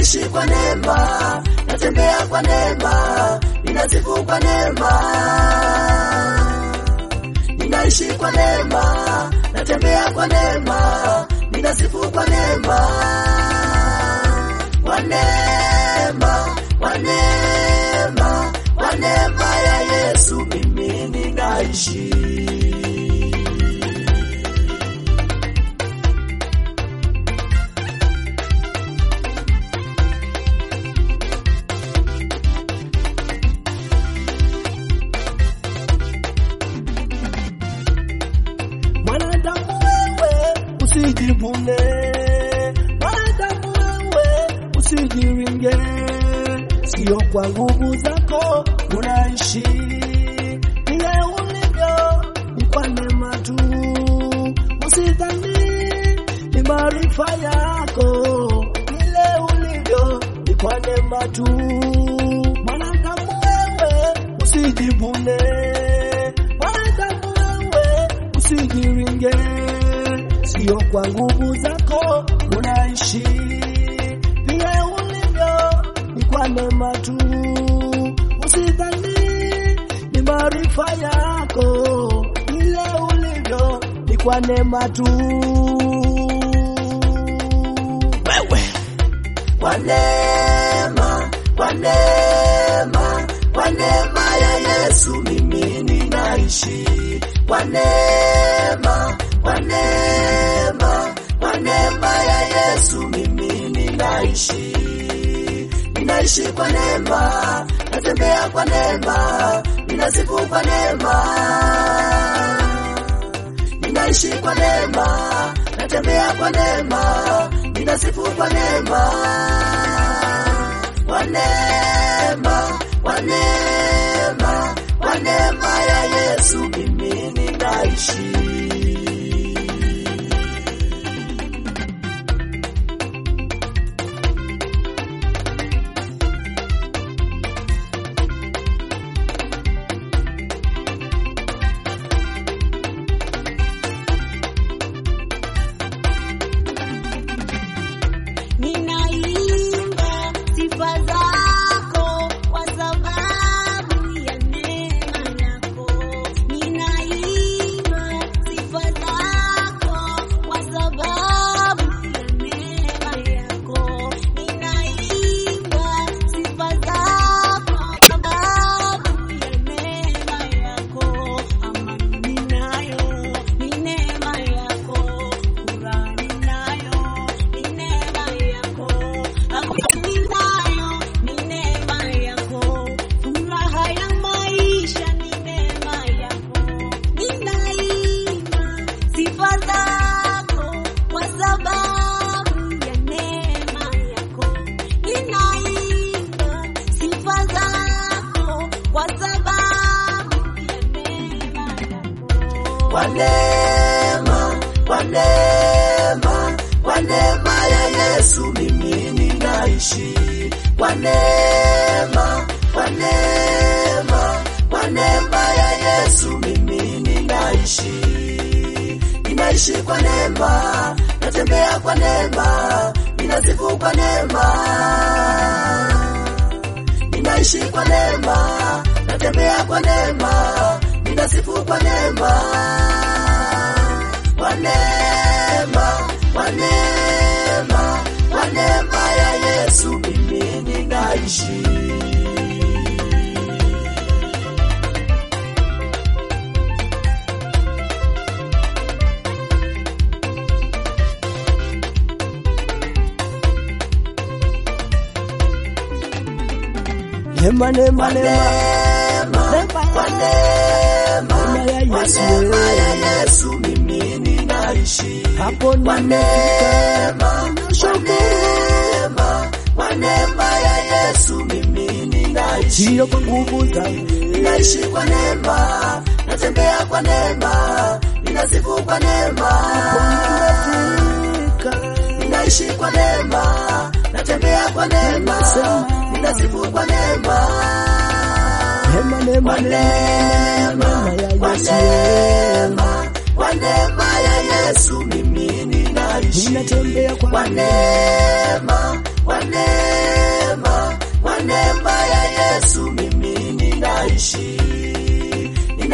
ninaishi kwa neema, natembea kwa neema, ninasifu kwa neema. Ninaishi kwa neema, natembea kwa neema, ninasifu kwa neema. Kwa neema, kwa neema, kwa neema ya Yesu mimi ninaishi. Mwanadamu wewe usijivune, mwanadamu wewe usijiringe, sio kwa nguvu zako unaishi, vile ulivyo ni kwa neema tu. Usidhani ni maarifa yako, vile ulivyo ni kwa neema tu. Mwanadamu wewe usijivune, mwanadamu wewe usijiringe, sio kwa nguvu zako unaishi, vile ulivyo ni kwa neema tu. Usidhani ni maarifa yako, vile ulivyo ni kwa neema tu. Wewe Kwa neema, kwa neema, kwa neema ya Yesu mimi ninaishi. Kwa neema, kwa neema, kwa neema ya Yesu mimi ninaishi. Ninaishi kwa neema, natembea kwa neema, ninasifu kwa neema. Ninaishi kwa neema, natembea kwa neema, ninasifu kwa neema. Kwa neema, kwa neema, kwa neema ya Yesu mimi ninaishi. Ninaimba sifa zako kwa sababu ya neema yako. Ninaimba sifa zako kwa sababu ya neema yako. Ninaimba sifa zako kwa sababu ya neema yako. Amani ninayo ni neema yako. Furaha ninayo ni neema yako. Amani ninayo ni neema yako. Furaha ya maisha ni neema yako. Ninaimba sifa zako kwa sababu ya neema yako. Ninaimba sifa zako kwa sababu ya neema yako. Kwa neema, kwa neema, kwa neema ya Yesu mimi ninaishi. Kwa neema, kwa neema, kwa neema ya Yesu mimi ninaishi. Ninaishi kwa neema, natembea kwa neema, ninasifu kwa neema. Ninaishi kwa neema, natembea kwa neema, ninasifu kwa neema. Kwa neema, kwa neema, kwa neema ya Yesu mimi ninaishi. neema, neema, Kwa neema, neema, kwa neema, Neema ya kwa Yesu. neema ya Yesu mimi ninaishi. hapo Kwa nimefika. neema, kwa neema, kwa neema ya Yesu mimi ninaishi. sio kwa nguvu zangu, Ninaishi kwa neema, natembea kwa neema, ninasifu kwa neema. nimefika. Ninaishi kwa neema, natembea kwa neema, ninasifu kwa neema. Neema, neema, Kwa neema, neema, neema kwa ya Yesu. neema, kwa neema ya Yesu mimi ninaishi. Ninatembea kwa Kwa neema, kwa neema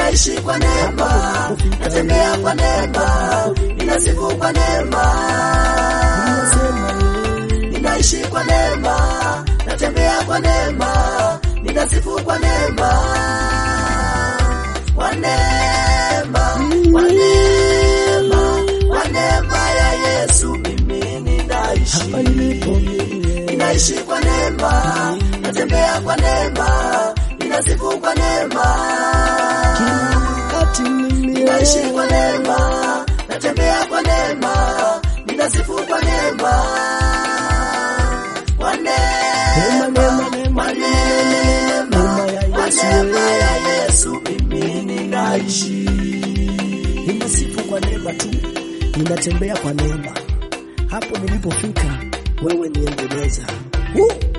ninaishi kwa neema, natembea kwa neema, ninasifu kwa neema, Ninasema eh, ninaishi kwa neema, natembea kwa neema, ninasifu kwa neema, kwa neema, kwa neema, kwa neema ya Yesu mimi ninaishi hapa nilipo mimi ninaishi kwa neema, natembea kwa neema, ninasifu kwa neema, kila wakati mimi ninaishi kwa neema, natembea kwa neema, ninasifu kwa neema, kwa Neema, neema, neema, kwa neema, neema, neema ya kwa Yesu, neema eh. ya Yesu mimi ninaishi. ninasifu kwa neema tu, ninatembea kwa neema. Hapo nilipofika, wewe niendeleza. Woo!